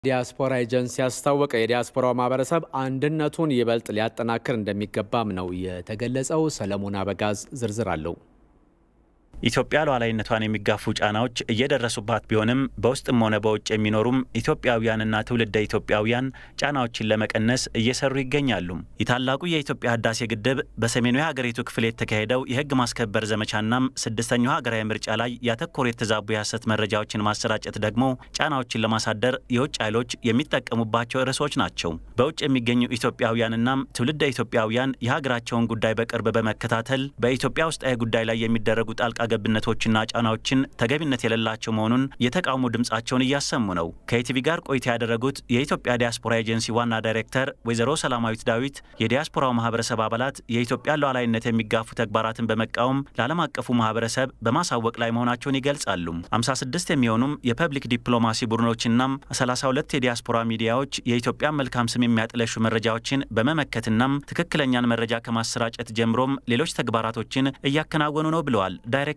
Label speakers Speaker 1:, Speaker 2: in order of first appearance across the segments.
Speaker 1: ዲያስፖራ ኤጀንሲ ያስታወቀ። የዲያስፖራው ማህበረሰብ አንድነቱን ይበልጥ ሊያጠናክር እንደሚገባም ነው የተገለጸው። ሰለሞን አበጋዝ ዝርዝር አለው።
Speaker 2: ኢትዮጵያ ሉዓላዊነቷን የሚጋፉ ጫናዎች እየደረሱባት ቢሆንም በውስጥም ሆነ በውጭ የሚኖሩም ኢትዮጵያውያንና ትውልደ ኢትዮጵያውያን ጫናዎችን ለመቀነስ እየሰሩ ይገኛሉ። የታላቁ የኢትዮጵያ ህዳሴ ግድብ በሰሜኑ የሀገሪቱ ክፍል የተካሄደው የህግ ማስከበር ዘመቻናም ስድስተኛው ሀገራዊ ምርጫ ላይ ያተኮሩ የተዛቡ የሐሰት መረጃዎችን ማሰራጨት ደግሞ ጫናዎችን ለማሳደር የውጭ ኃይሎች የሚጠቀሙባቸው ርዕሶች ናቸው። በውጭ የሚገኙ ኢትዮጵያውያንናም ትውልደ ኢትዮጵያውያን የሀገራቸውን ጉዳይ በቅርብ በመከታተል በኢትዮጵያ ውስጣዊ ጉዳይ ላይ የሚደረጉ ጣልቃ ገብነቶችና ጫናዎችን ተገቢነት የሌላቸው መሆኑን የተቃውሞ ድምጻቸውን እያሰሙ ነው። ከኢቲቪ ጋር ቆይታ ያደረጉት የኢትዮጵያ ዲያስፖራ ኤጀንሲ ዋና ዳይሬክተር ወይዘሮ ሰላማዊት ዳዊት የዲያስፖራው ማህበረሰብ አባላት የኢትዮጵያ ሉዓላዊነት የሚጋፉ ተግባራትን በመቃወም ለዓለም አቀፉ ማህበረሰብ በማሳወቅ ላይ መሆናቸውን ይገልጻሉ። 56 የሚሆኑም የፐብሊክ ዲፕሎማሲ ቡድኖችናም 32 የዲያስፖራ ሚዲያዎች የኢትዮጵያን መልካም ስም የሚያጥለሹ መረጃዎችን በመመከትናም ትክክለኛን መረጃ ከማሰራጨት ጀምሮም ሌሎች ተግባራቶችን እያከናወኑ ነው ብለዋል ዳይሬክተሯም።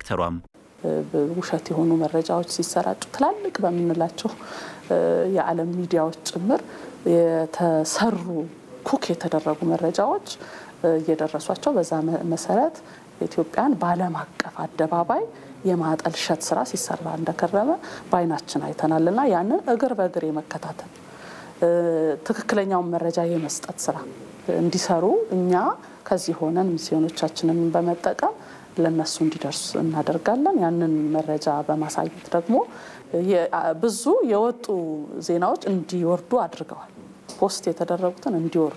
Speaker 3: ውሸት የሆኑ መረጃዎች ሲሰራጩ ትላልቅ በምንላቸው የዓለም ሚዲያዎች ጭምር የተሰሩ ኩክ የተደረጉ መረጃዎች እየደረሷቸው በዛ መሰረት ኢትዮጵያን በዓለም አቀፍ አደባባይ የማጠልሸት ስራ ሲሰራ እንደከረመ በዓይናችን አይተናል እና ያንን እግር በእግር የመከታተል ትክክለኛውን መረጃ የመስጠት ስራ እንዲሰሩ እኛ ከዚህ ሆነን ሚስዮኖቻችንን በመጠቀም ለነሱ እንዲደርሱ እናደርጋለን። ያንን መረጃ በማሳየት ደግሞ ብዙ የወጡ ዜናዎች እንዲወርዱ አድርገዋል። ፖስት የተደረጉትን እንዲወርዱ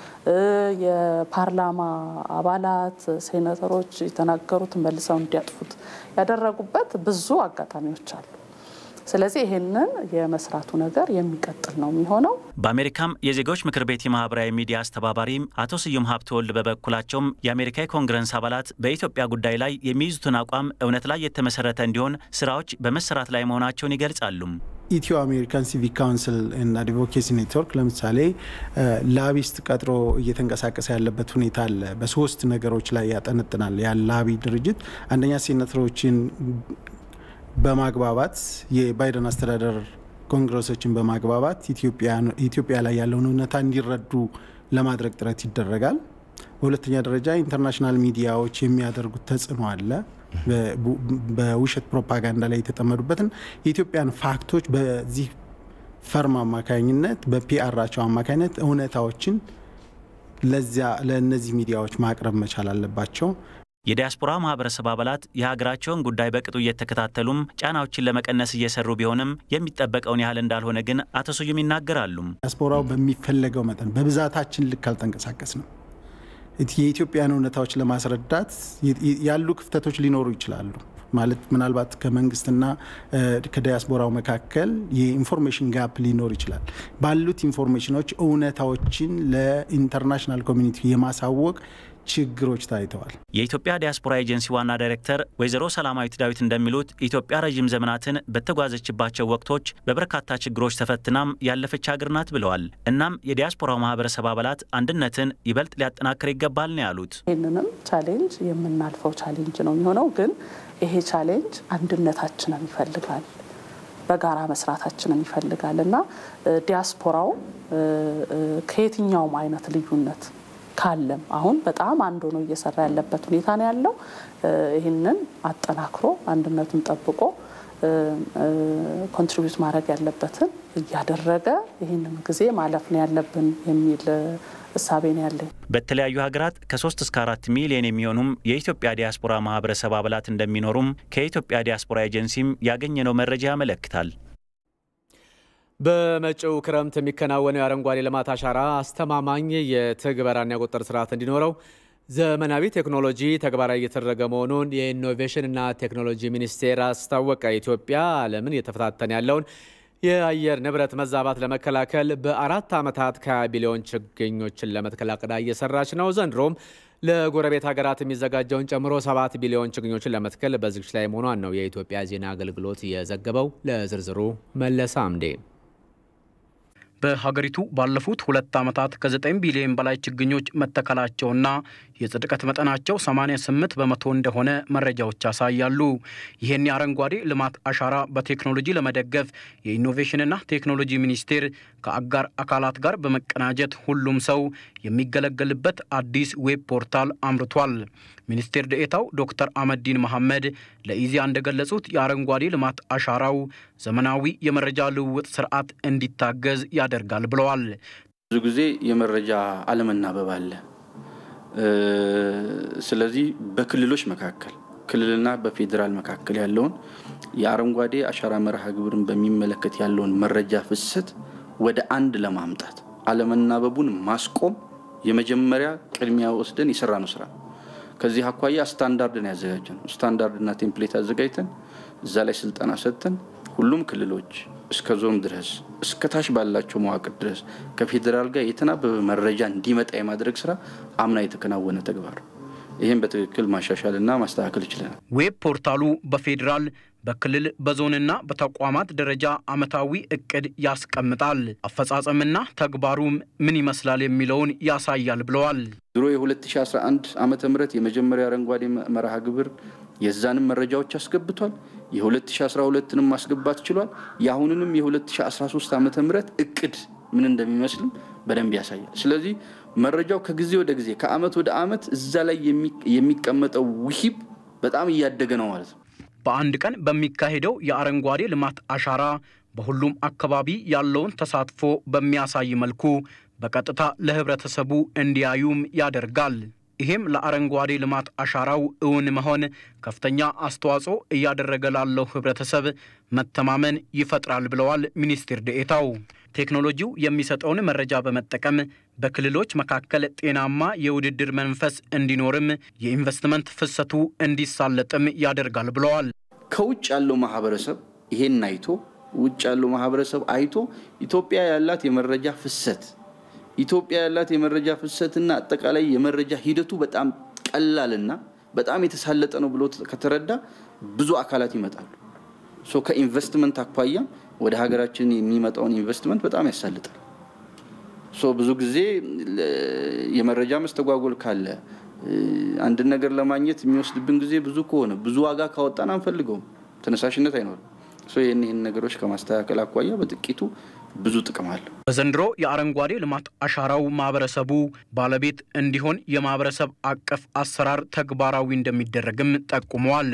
Speaker 3: የፓርላማ አባላት፣ ሴኔተሮች የተናገሩትን መልሰው እንዲያጥፉት ያደረጉበት ብዙ አጋጣሚዎች አሉ። ስለዚህ ይህንን የመስራቱ ነገር የሚቀጥል ነው የሚሆነው።
Speaker 2: በአሜሪካም የዜጎች ምክር ቤት የማህበራዊ ሚዲያ አስተባባሪ አቶ ስዩም ሀብተወልድ በበኩላቸውም የአሜሪካ የኮንግረስ አባላት በኢትዮጵያ ጉዳይ ላይ የሚይዙትን አቋም እውነት ላይ የተመሰረተ እንዲሆን ስራዎች በመሰራት ላይ መሆናቸውን ይገልጻሉ።
Speaker 4: ኢትዮ አሜሪካን ሲቪክ ካውንስል እና አድቮኬሲ ኔትወርክ ለምሳሌ ላቢስት ቀጥሮ እየተንቀሳቀሰ ያለበት ሁኔታ አለ። በሶስት ነገሮች ላይ ያጠነጥናል። ያ ላቢ ድርጅት አንደኛ ሴኔተሮችን በማግባባት የባይደን አስተዳደር ኮንግረሶችን በማግባባት ኢትዮጵያ ላይ ያለውን እውነታ እንዲረዱ ለማድረግ ጥረት ይደረጋል። በሁለተኛ ደረጃ ኢንተርናሽናል ሚዲያዎች የሚያደርጉት ተጽዕኖ አለ። በውሸት ፕሮፓጋንዳ ላይ የተጠመዱበትን የኢትዮጵያን ፋክቶች በዚህ ፈርም አማካኝነት በፒአራቸው አማካኝነት እውነታዎችን ለዚያ ለእነዚህ ሚዲያዎች ማቅረብ መቻል አለባቸው።
Speaker 2: የዲያስፖራ ማህበረሰብ አባላት የሀገራቸውን ጉዳይ በቅጡ እየተከታተሉም ጫናዎችን ለመቀነስ እየሰሩ ቢሆንም የሚጠበቀውን ያህል እንዳልሆነ ግን አቶ ስዩም ይናገራሉ።
Speaker 4: ዲያስፖራው በሚፈለገው መጠን በብዛታችን ልክ አልተንቀሳቀስንም። የኢትዮጵያን እውነታዎች ለማስረዳት ያሉ ክፍተቶች ሊኖሩ ይችላሉ። ማለት ምናልባት ከመንግስትና ከዲያስፖራው መካከል የኢንፎርሜሽን ጋፕ ሊኖር ይችላል። ባሉት ኢንፎርሜሽኖች እውነታዎችን ለኢንተርናሽናል ኮሚኒቲ የማሳወቅ ችግሮች ታይተዋል።
Speaker 2: የኢትዮጵያ ዲያስፖራ ኤጀንሲ ዋና ዳይሬክተር ወይዘሮ ሰላማዊት ዳዊት እንደሚሉት ኢትዮጵያ ረዥም ዘመናትን በተጓዘችባቸው ወቅቶች በበርካታ ችግሮች ተፈትናም ያለፈች ሀገር ናት ብለዋል። እናም የዲያስፖራው ማህበረሰብ አባላት አንድነትን ይበልጥ ሊያጠናክር ይገባል ነው ያሉት።
Speaker 3: ይህንንም ቻሌንጅ የምናልፈው ቻሌንጅ ነው የሚሆነው። ግን ይሄ ቻሌንጅ አንድነታችንን ይፈልጋል፣ በጋራ መስራታችንን ይፈልጋል እና ዲያስፖራው ከየትኛውም አይነት ልዩነት ካለም አሁን በጣም አንድ ሆኖ እየሰራ ያለበት ሁኔታ ነው ያለው። ይህንን አጠናክሮ አንድነቱን ጠብቆ ኮንትሪቢዩት ማድረግ ያለበትን እያደረገ ይህንን ጊዜ ማለፍ ነው ያለብን የሚል እሳቤ ነው ያለኝ።
Speaker 2: በተለያዩ ሀገራት ከሶስት እስከ አራት ሚሊዮን የሚሆኑም የኢትዮጵያ ዲያስፖራ ማህበረሰብ አባላት እንደሚኖሩም ከኢትዮጵያ ዲያስፖራ ኤጀንሲም ያገኘነው መረጃ ያመለክታል።
Speaker 1: በመጪው ክረምት የሚከናወነው የአረንጓዴ ልማት አሻራ አስተማማኝ የትግበራና የቁጥጥር ስርዓት እንዲኖረው ዘመናዊ ቴክኖሎጂ ተግባራዊ እየተደረገ መሆኑን የኢኖቬሽንና ቴክኖሎጂ ሚኒስቴር አስታወቀ። ኢትዮጵያ ዓለምን እየተፈታተነ ያለውን የአየር ንብረት መዛባት ለመከላከል በአራት ዓመታት ከ20 ቢሊዮን ችግኞችን ለመትከል አቅዳ እየሰራች ነው። ዘንድሮም ለጎረቤት ሀገራት የሚዘጋጀውን ጨምሮ ሰባት ቢሊዮን ችግኞችን ለመትከል በዝግጅት ላይ መሆኗን ነው የኢትዮጵያ ዜና አገልግሎት የዘገበው። ለዝርዝሩ መለሰ አምዴ
Speaker 5: በሀገሪቱ ባለፉት ሁለት ዓመታት ከ9 ቢሊዮን በላይ ችግኞች መተከላቸውና የጽድቀት መጠናቸው 88 በመቶ እንደሆነ መረጃዎች ያሳያሉ። ይህን የአረንጓዴ ልማት አሻራ በቴክኖሎጂ ለመደገፍ የኢኖቬሽንና ቴክኖሎጂ ሚኒስቴር ከአጋር አካላት ጋር በመቀናጀት ሁሉም ሰው የሚገለገልበት አዲስ ዌብ ፖርታል አምርቷል። ሚኒስቴር ደኤታው ዶክተር አህመዲን መሐመድ ለኢዜአ እንደገለጹት የአረንጓዴ ልማት አሻራው ዘመናዊ የመረጃ ልውውጥ ስርዓት እንዲታገዝ ያደርጋል ብለዋል።
Speaker 6: ብዙ ጊዜ የመረጃ አለመናበብ አለ። ስለዚህ በክልሎች መካከል ክልልና በፌዴራል መካከል ያለውን የአረንጓዴ አሻራ መርሃ ግብርን በሚመለከት ያለውን መረጃ ፍሰት ወደ አንድ ለማምጣት አለመናበቡን ማስቆም የመጀመሪያ ቅድሚያ ወስደን የሰራ ነው ስራ። ከዚህ አኳያ ስታንዳርድን ያዘጋጀ ነው። ስታንዳርድና ቴምፕሌት አዘጋጅተን እዛ ላይ ስልጠና ሰጥተን ሁሉም ክልሎች እስከ ዞን ድረስ እስከ ታች ባላቸው መዋቅር ድረስ ከፌዴራል ጋር የተናበበ መረጃ እንዲመጣ የማድረግ ስራ አምና የተከናወነ ተግባር ይህም በትክክል ማሻሻልና ማስተካከል ይችለናል።
Speaker 5: ዌብ ፖርታሉ በፌዴራል በክልል በዞንና በተቋማት ደረጃ ዓመታዊ እቅድ ያስቀምጣል። አፈጻጸምና ተግባሩም ምን ይመስላል የሚለውን ያሳያል ብለዋል።
Speaker 6: ድሮ የ2011 ዓመተ ምህረት የመጀመሪያ አረንጓዴ መርሃ ግብር የዛንም መረጃዎች አስገብቷል። የ2012ንም ማስገባት ችሏል። የአሁንንም የ2013 ዓመተ ምህረት እቅድ ምን እንደሚመስልም በደንብ ያሳያል። ስለዚህ መረጃው ከጊዜ ወደ ጊዜ ከአመት ወደ አመት እዛ ላይ የሚቀመጠው ውሂብ በጣም እያደገ ነው ማለት ነው።
Speaker 5: በአንድ ቀን በሚካሄደው የአረንጓዴ ልማት አሻራ በሁሉም አካባቢ ያለውን ተሳትፎ በሚያሳይ መልኩ በቀጥታ ለህብረተሰቡ እንዲያዩም ያደርጋል። ይህም ለአረንጓዴ ልማት አሻራው እውን መሆን ከፍተኛ አስተዋጽኦ እያደረገ ላለው ህብረተሰብ መተማመን ይፈጥራል ብለዋል ሚኒስትር ደኤታው። ቴክኖሎጂው የሚሰጠውን መረጃ በመጠቀም በክልሎች መካከል ጤናማ የውድድር መንፈስ እንዲኖርም የኢንቨስትመንት ፍሰቱ እንዲሳለጥም ያደርጋል ብለዋል።
Speaker 6: ከውጭ ያለው ማህበረሰብ ይሄን አይቶ ውጭ ያለው ማህበረሰብ አይቶ ኢትዮጵያ ያላት የመረጃ ፍሰት ኢትዮጵያ ያላት የመረጃ ፍሰትና አጠቃላይ የመረጃ ሂደቱ በጣም ቀላልና በጣም የተሳለጠ ነው ብሎ ከተረዳ ብዙ አካላት ይመጣሉ። ሶ ከኢንቨስትመንት አኳያ ወደ ሀገራችን የሚመጣውን ኢንቨስትመንት በጣም ያሳልጣል። ሶ ብዙ ጊዜ የመረጃ መስተጓጎል ካለ አንድን ነገር ለማግኘት የሚወስድብን ጊዜ ብዙ ከሆነ ብዙ ዋጋ ካወጣን አንፈልገውም፣ ተነሳሽነት አይኖርም። ይህን ይህን ነገሮች ከማስተካከል አኳያ በጥቂቱ ብዙ ጥቅም አለው።
Speaker 5: በዘንድሮ የአረንጓዴ ልማት አሻራው ማህበረሰቡ ባለቤት እንዲሆን የማህበረሰብ አቀፍ አሰራር ተግባራዊ እንደሚደረግም ጠቁመዋል።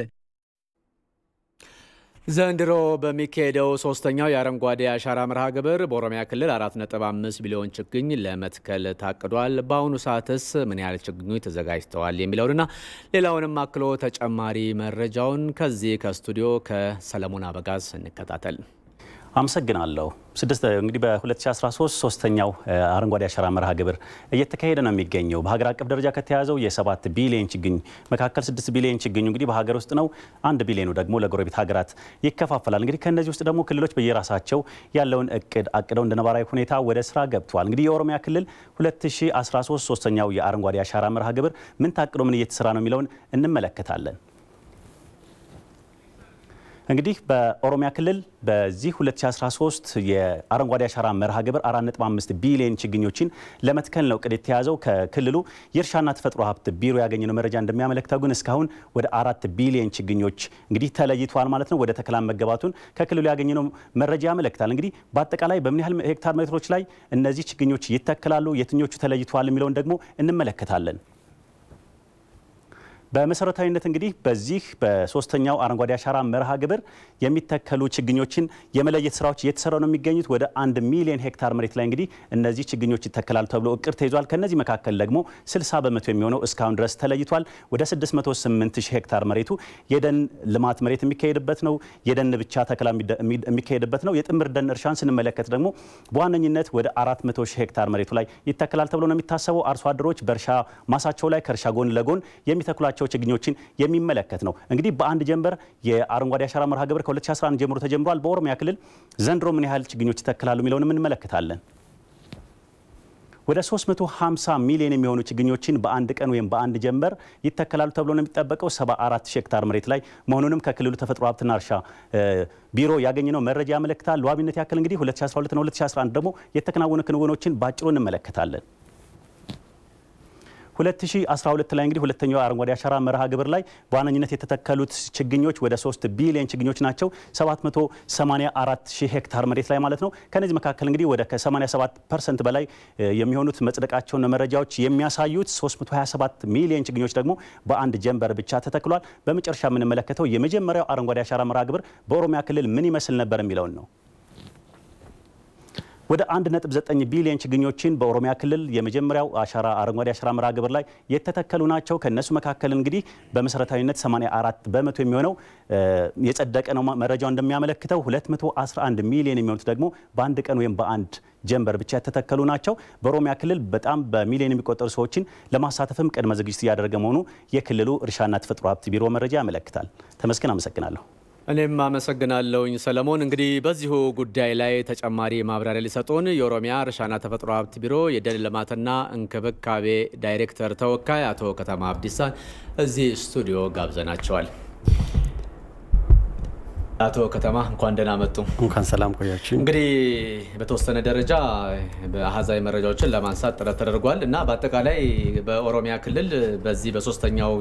Speaker 1: ዘንድሮ በሚካሄደው ሶስተኛው የአረንጓዴ አሻራ መርሃ ግብር በኦሮሚያ ክልል 4.5 ቢሊዮን ችግኝ ለመትከል ታቅዷል። በአሁኑ ሰዓትስ ምን ያህል ችግኞች ተዘጋጅተዋል የሚለውንና ሌላውንም አክሎ ተጨማሪ መረጃውን ከዚህ ከስቱዲዮ ከሰለሞን አበጋዝ እንከታተል።
Speaker 2: አመሰግናለሁ። ስድስት እንግዲህ በ2013 ሶስተኛው አረንጓዴ አሻራ መርሃ ግብር እየተካሄደ ነው የሚገኘው። በሀገር አቀፍ ደረጃ ከተያዘው የሰባት ቢሊዮን ችግኝ መካከል ስድስት ቢሊዮን ችግኙ እንግዲህ በሀገር ውስጥ ነው። አንድ ቢሊዮኑ ደግሞ ለጎረቤት ሀገራት ይከፋፈላል። እንግዲህ ከእነዚህ ውስጥ ደግሞ ክልሎች በየራሳቸው ያለውን እቅድ አቅደው እንደ ነባራዊ ሁኔታ ወደ ስራ ገብተዋል። እንግዲህ የኦሮሚያ ክልል 2013 ሶስተኛው የአረንጓዴ አሻራ መርሃ ግብር ምን ታቅዶ ምን እየተሰራ ነው የሚለውን እንመለከታለን። እንግዲህ በኦሮሚያ ክልል በዚህ 2013 የአረንጓዴ አሻራ መርሃ ግብር 4.5 ቢሊዮን ችግኞችን ለመትከል ነው እቅድ የተያዘው። ከክልሉ የእርሻና ተፈጥሮ ሀብት ቢሮ ያገኘነው መረጃ እንደሚያመለክተው ግን እስካሁን ወደ አራት ቢሊዮን ችግኞች እንግዲህ ተለይተዋል ማለት ነው። ወደ ተከላ መገባቱን ከክልሉ ያገኘነው መረጃ ያመለክታል። እንግዲህ በአጠቃላይ በምን ያህል ሄክታር ሜትሮች ላይ እነዚህ ችግኞች ይተከላሉ፣ የትኞቹ ተለይተዋል የሚለውን ደግሞ እንመለከታለን። በመሰረታዊነት እንግዲህ በዚህ በሶስተኛው አረንጓዴ አሻራ መርሃ ግብር የሚተከሉ ችግኞችን የመለየት ስራዎች እየተሰራ ነው የሚገኙት። ወደ አንድ ሚሊዮን ሄክታር መሬት ላይ እንግዲህ እነዚህ ችግኞች ይተከላሉ ተብሎ እቅድ ተይዟል። ከነዚህ መካከል ደግሞ 60 በመቶ የሚሆነው እስካሁን ድረስ ተለይቷል። ወደ 608 ሺህ ሄክታር መሬቱ የደን ልማት መሬት የሚካሄድበት ነው። የደን ብቻ ተከላ የሚካሄድበት ነው። የጥምር ደን እርሻን ስንመለከት ደግሞ በዋነኝነት ወደ 400 ሺህ ሄክታር መሬቱ ላይ ይተከላል ተብሎ ነው የሚታሰበው። አርሶ አደሮች በእርሻ ማሳቸው ላይ ከእርሻ ጎን ለጎን የሚተክሏቸው ችግኞችን የሚመለከት ነው። እንግዲህ በአንድ ጀንበር የአረንጓዴ አሻራ መርሃ ግብር ከ2011 ጀምሮ ተጀምሯል። በኦሮሚያ ክልል ዘንድሮ ምን ያህል ችግኞች ይተክላሉ የሚለውንም እንመለከታለን። ወደ 350 ሚሊዮን የሚሆኑ ችግኞችን በአንድ ቀን ወይም በአንድ ጀንበር ይተከላሉ ተብሎ ነው የሚጠበቀው 74 ሺህ ሄክታር መሬት ላይ መሆኑንም ከክልሉ ተፈጥሮ ሀብትና እርሻ ቢሮ ያገኘነው መረጃ ያመለክታል። ለዋቢነት ያክል እንግዲህ 2012 እና 2011 ደግሞ የተከናወኑ ክንውኖችን በአጭሩ እንመለከታለን። 2012 ላይ እንግዲህ ሁለተኛው አረንጓዴ አሻራ መርሃ ግብር ላይ በዋነኝነት የተተከሉት ችግኞች ወደ 3 ቢሊዮን ችግኞች ናቸው። 784 ሺህ ሄክታር መሬት ላይ ማለት ነው። ከነዚህ መካከል እንግዲህ ወደ ከ87 ፐርሰንት በላይ የሚሆኑት መጽደቃቸውን መረጃዎች የሚያሳዩት 327 ሚሊዮን ችግኞች ደግሞ በአንድ ጀንበር ብቻ ተተክሏል። በመጨረሻ የምንመለከተው የመጀመሪያው አረንጓዴ አሻራ መርሃ ግብር በኦሮሚያ ክልል ምን ይመስል ነበር የሚለውን ነው። ወደ 1.9 ቢሊዮን ችግኞችን በኦሮሚያ ክልል የመጀመሪያው አሻራ አረንጓዴ አሻራ መርሃ ግብር ላይ የተተከሉ ናቸው። ከነሱ መካከል እንግዲህ በመሰረታዊነት 84 በመቶ የሚሆነው የጸደቀ ነው መረጃው እንደሚያመለክተው። 211 ሚሊዮን የሚሆኑት ደግሞ በአንድ ቀን ወይም በአንድ ጀንበር ብቻ የተተከሉ ናቸው። በኦሮሚያ ክልል በጣም በሚሊዮን የሚቆጠሩ ሰዎችን ለማሳተፍም ቅድመ ዝግጅት እያደረገ መሆኑ የክልሉ እርሻና ተፈጥሮ ሀብት ቢሮ መረጃ ያመለክታል። ተመስገን፣ አመሰግናለሁ።
Speaker 1: እኔም አመሰግናለሁኝ ሰለሞን። እንግዲህ በዚሁ ጉዳይ ላይ ተጨማሪ ማብራሪያ ሊሰጡን የኦሮሚያ እርሻና ተፈጥሮ ሀብት ቢሮ የደን ልማትና እንክብካቤ ዳይሬክተር ተወካይ አቶ ከተማ አብዲሳን እዚህ ስቱዲዮ ጋብዘናቸዋል። አቶ ከተማ እንኳን ደህና መጡ።
Speaker 7: እንኳን ሰላም ቆያችሁ።
Speaker 1: እንግዲህ በተወሰነ ደረጃ በአሃዛዊ መረጃዎችን ለማንሳት ጥረት ተደርጓል እና በአጠቃላይ በኦሮሚያ ክልል በዚህ በሶስተኛው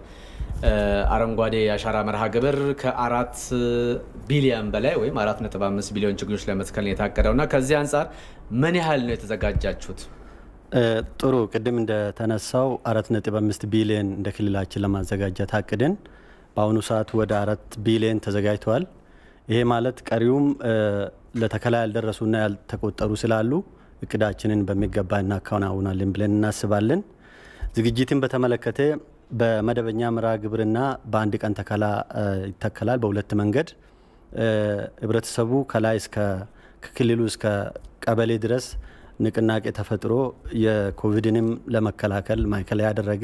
Speaker 1: አረንጓዴ አሻራ መርሃ ግብር ከአራት ቢሊዮን በላይ ወይም አራት ነጥብ አምስት ቢሊዮን ችግኞች ለመትከል ነው የታቀደው እና ከዚህ አንጻር ምን ያህል ነው የተዘጋጃችሁት?
Speaker 7: ጥሩ ቅድም እንደተነሳው አራት ነጥብ አምስት ቢሊዮን እንደ ክልላችን ለማዘጋጀት አቅድን በአሁኑ ሰዓት ወደ አራት ቢሊዮን ተዘጋጅተዋል። ይሄ ማለት ቀሪውም ለተከላ ያልደረሱና ያልተቆጠሩ ስላሉ እቅዳችንን በሚገባ እናከናውናለን ብለን እናስባለን። ዝግጅትን በተመለከተ በመደበኛ መርሃ ግብርና በአንድ ቀን ተከላ ይተከላል። በሁለት መንገድ ህብረተሰቡ ከላይ እስከ ከክልሉ እስከ ቀበሌ ድረስ ንቅናቄ ተፈጥሮ የኮቪድንም ለመከላከል ማዕከል ያደረገ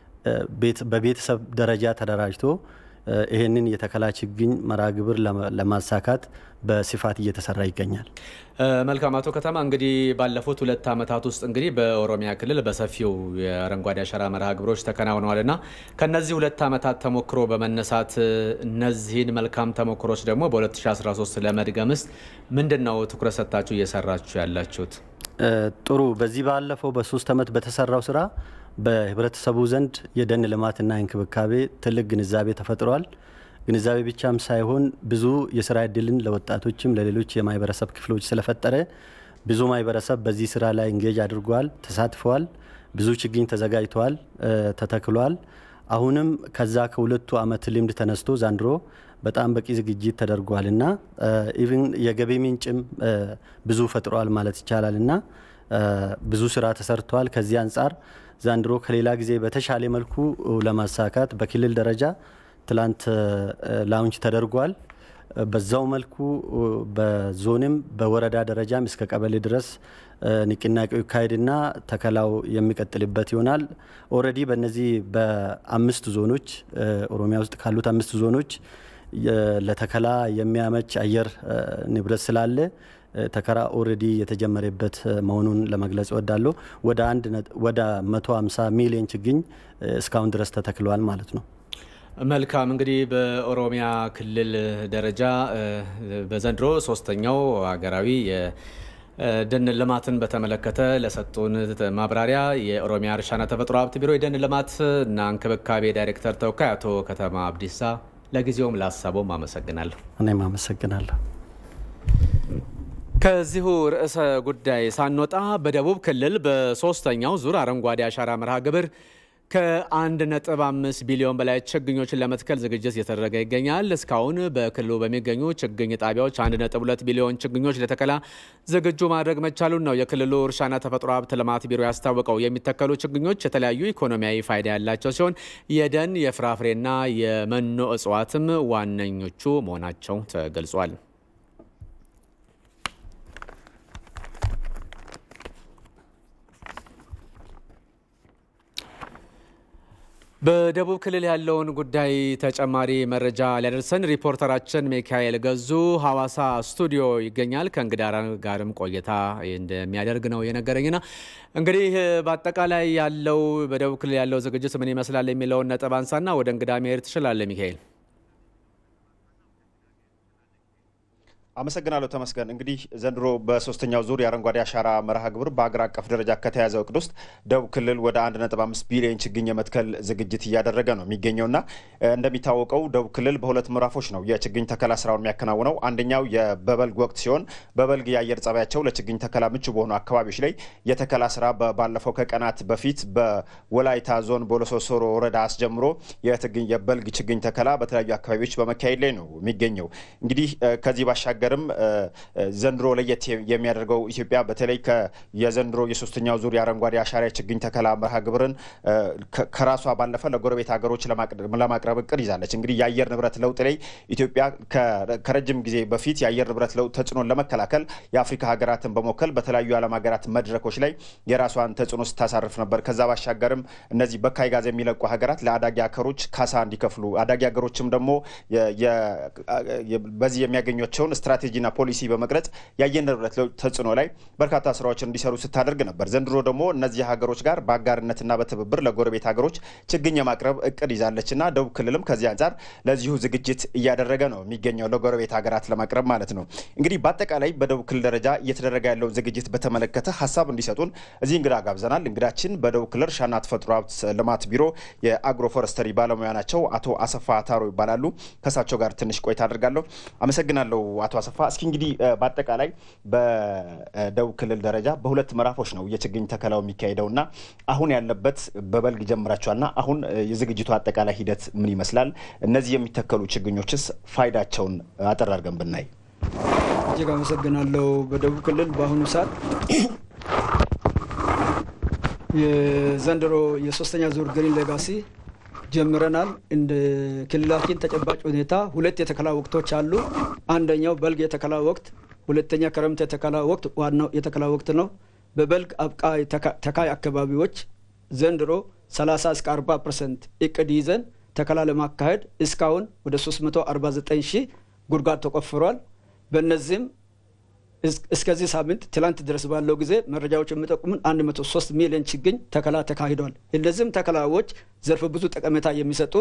Speaker 7: በቤተሰብ ደረጃ ተደራጅቶ ይህንን የተከላ ችግኝ መርሃ ግብር ለማሳካት በስፋት እየተሰራ ይገኛል።
Speaker 1: መልካም አቶ ከተማ እንግዲህ ባለፉት ሁለት ዓመታት ውስጥ እንግዲህ በኦሮሚያ ክልል በሰፊው የአረንጓዴ አሻራ መርሃ ግብሮች ተከናውነዋል እና ከነዚህ ሁለት ዓመታት ተሞክሮ በመነሳት እነዚህን መልካም ተሞክሮች ደግሞ በ2013 ለመድገምስ ምንድን ነው ትኩረት ሰጥታችሁ እየሰራችሁ ያላችሁት?
Speaker 7: ጥሩ። በዚህ ባለፈው በሶስት ዓመት በተሰራው ስራ በህብረተሰቡ ዘንድ የደን ልማትና እንክብካቤ ትልቅ ግንዛቤ ተፈጥሯል። ግንዛቤ ብቻም ሳይሆን ብዙ የስራ እድልን ለወጣቶችም ለሌሎች የማህበረሰብ ክፍሎች ስለፈጠረ ብዙ ማህበረሰብ በዚህ ስራ ላይ እንጌጅ አድርጓል፣ ተሳትፈዋል። ብዙ ችግኝ ተዘጋጅተዋል፣ ተተክሏል። አሁንም ከዛ ከሁለቱ ዓመት ልምድ ተነስቶ ዛንድሮ በጣም በቂ ዝግጅት ተደርጓል እና ኢቭን የገቢ ምንጭም ብዙ ፈጥሯል ማለት ይቻላል እና ብዙ ስራ ተሰርቷል። ከዚህ አንጻር ዛንድሮ ከሌላ ጊዜ በተሻለ መልኩ ለማሳካት በክልል ደረጃ ትላንት ላውንች ተደርጓል። በዛው መልኩ በዞንም በወረዳ ደረጃም እስከ ቀበሌ ድረስ ንቅናቄው ይካሄድና ተከላው የሚቀጥልበት ይሆናል። ኦልሬዲ በእነዚህ በአምስት ዞኖች ኦሮሚያ ውስጥ ካሉት አምስት ዞኖች ለተከላ የሚያመች አየር ንብረት ስላለ ተከራ ኦልሬዲ የተጀመረበት መሆኑን ለመግለጽ እወዳለሁ። ወደ አንድ ወደ 150 ሚሊዮን ችግኝ እስካሁን ድረስ ተተክለዋል ማለት ነው።
Speaker 1: መልካም እንግዲህ በኦሮሚያ ክልል ደረጃ በዘንድሮ ሶስተኛው ሀገራዊ የደን ልማትን በተመለከተ ለሰጡን ማብራሪያ የኦሮሚያ እርሻና ተፈጥሮ ሀብት ቢሮ የደን ልማት እና እንክብካቤ ዳይሬክተር ተወካይ አቶ ከተማ አብዲሳ ለጊዜውም ለሀሳቦም አመሰግናለሁ።
Speaker 7: እኔም አመሰግናለሁ።
Speaker 1: ከዚሁ ርዕሰ ጉዳይ ሳንወጣ በደቡብ ክልል በሶስተኛው ዙር አረንጓዴ አሻራ መርሃ ግብር ከ1.5 ቢሊዮን በላይ ችግኞችን ለመትከል ዝግጅት እየተደረገ ይገኛል። እስካሁን በክልሉ በሚገኙ ችግኝ ጣቢያዎች 1.2 ቢሊዮን ችግኞች ለተከላ ዝግጁ ማድረግ መቻሉን ነው የክልሉ እርሻና ተፈጥሮ ሀብት ልማት ቢሮ ያስታወቀው። የሚተከሉ ችግኞች የተለያዩ ኢኮኖሚያዊ ፋይዳ ያላቸው ሲሆን የደን የፍራፍሬና የመኖ እጽዋትም ዋነኞቹ መሆናቸው ተገልጿል። በደቡብ ክልል ያለውን ጉዳይ ተጨማሪ መረጃ ሊያደርሰን ሪፖርተራችን ሚካኤል ገዙ ሐዋሳ ስቱዲዮ ይገኛል። ከእንግዳ ጋርም ቆይታ እንደሚያደርግ ነው የነገረኝና እንግዲህ በአጠቃላይ ያለው በደቡብ ክልል ያለው ዝግጅት ምን ይመስላል የሚለውን ነጥብ አንሳና ወደ እንግዳ መሄድ ትችላለህ ሚካኤል።
Speaker 8: አመሰግናለሁ ተመስገን። እንግዲህ ዘንድሮ በሶስተኛው ዙር የአረንጓዴ አሻራ መርሃ ግብር በሀገር አቀፍ ደረጃ ከተያዘው እቅድ ውስጥ ደቡብ ክልል ወደ 1.5 ቢሊዮን ችግኝ የመትከል ዝግጅት እያደረገ ነው የሚገኘውና እንደሚታወቀው ደቡብ ክልል በሁለት ምዕራፎች ነው የችግኝ ተከላ ስራውን የሚያከናውነው። አንደኛው በበልግ ወቅት ሲሆን በበልግ የአየር ጸባያቸው ለችግኝ ተከላ ምቹ በሆኑ አካባቢዎች ላይ የተከላ ስራ ባለፈው ከቀናት በፊት በወላይታ ዞን ቦሎሶሶሮ ወረዳ አስጀምሮ የበልግ ችግኝ ተከላ በተለያዩ አካባቢዎች በመካሄድ ላይ ነው የሚገኘው። እንግዲህ ከዚህ ባሻገር ሀገርም ዘንድሮ ለየት የሚያደርገው ኢትዮጵያ በተለይ የዘንድሮ የሶስተኛው ዙር የአረንጓዴ አሻራ ችግኝ ተከላ መርሃ ግብርን ከራሷ ባለፈ ለጎረቤት ሀገሮች ለማቅረብ እቅድ ይዛለች። እንግዲህ የአየር ንብረት ለውጥ ላይ ኢትዮጵያ ከረጅም ጊዜ በፊት የአየር ንብረት ለውጥ ተጽዕኖን ለመከላከል የአፍሪካ ሀገራትን በመወከል በተለያዩ የዓለም ሀገራት መድረኮች ላይ የራሷን ተጽዕኖ ስታሳርፍ ነበር። ከዛ ባሻገርም እነዚህ በካይ ጋዝ የሚለቁ ሀገራት ለአዳጊ ሀገሮች ካሳ እንዲከፍሉ አዳጊ ሀገሮችም ደግሞ በዚህ የሚያገኟቸውን ስትራቴጂና ፖሊሲ በመቅረጽ የአየር ንብረት ለውጥ ተጽዕኖ ላይ በርካታ ስራዎችን እንዲሰሩ ስታደርግ ነበር። ዘንድሮ ደግሞ እነዚህ ሀገሮች ጋር በአጋርነትና በትብብር ለጎረቤት ሀገሮች ችግኝ የማቅረብ እቅድ ይዛለችና ደቡብ ክልልም ከዚህ አንጻር ለዚሁ ዝግጅት እያደረገ ነው የሚገኘው ለጎረቤት ሀገራት ለማቅረብ ማለት ነው። እንግዲህ በአጠቃላይ በደቡብ ክልል ደረጃ እየተደረገ ያለውን ዝግጅት በተመለከተ ሀሳብ እንዲሰጡን እዚህ እንግዳ ጋብዘናል። እንግዳችን በደቡብ ክልል እርሻና ተፈጥሮ ሀብት ልማት ቢሮ የአግሮ ፎረስተሪ ባለሙያ ናቸው። አቶ አሰፋ ታሮ ይባላሉ። ከእሳቸው ጋር ትንሽ ቆይታ አድርጋለሁ። አመሰግናለሁ አቶ አሰፋ። እስኪ እንግዲህ በአጠቃላይ በደቡብ ክልል ደረጃ በሁለት ምዕራፎች ነው የችግኝ ተከላው የሚካሄደው እና አሁን ያለበት በበልግ ጀምራቸዋልና አሁን የዝግጅቱ አጠቃላይ ሂደት ምን ይመስላል? እነዚህ የሚተከሉ ችግኞችስ ፋይዳቸውን አጠር አድርገን ብናይ።
Speaker 9: እጅግ አመሰግናለሁ። በደቡብ ክልል በአሁኑ ሰዓት የዘንድሮ የሶስተኛ ዙር ግሪን ሌጋሲ ጀምረናል። እንደ ክልላችን ተጨባጭ ሁኔታ ሁለት የተከላ ወቅቶች አሉ። አንደኛው በልግ የተከላ ወቅት፣ ሁለተኛ ክረምት የተከላ ወቅት ዋናው የተከላ ወቅት ነው። በበልግ አብቃይ ተካይ አካባቢዎች ዘንድሮ 30 እስከ 40 ፐርሰንት እቅድ ይዘን ተከላ ለማካሄድ እስካሁን ወደ 349 ሺህ ጉድጓድ ተቆፍሯል። በእነዚህም እስከዚህ ሳምንት ትላንት ድረስ ባለው ጊዜ መረጃዎች የሚጠቁሙን 103 ሚሊዮን ችግኝ ተከላ ተካሂዷል። እነዚህም ተከላዎች ዘርፈ ብዙ ጠቀሜታ የሚሰጡ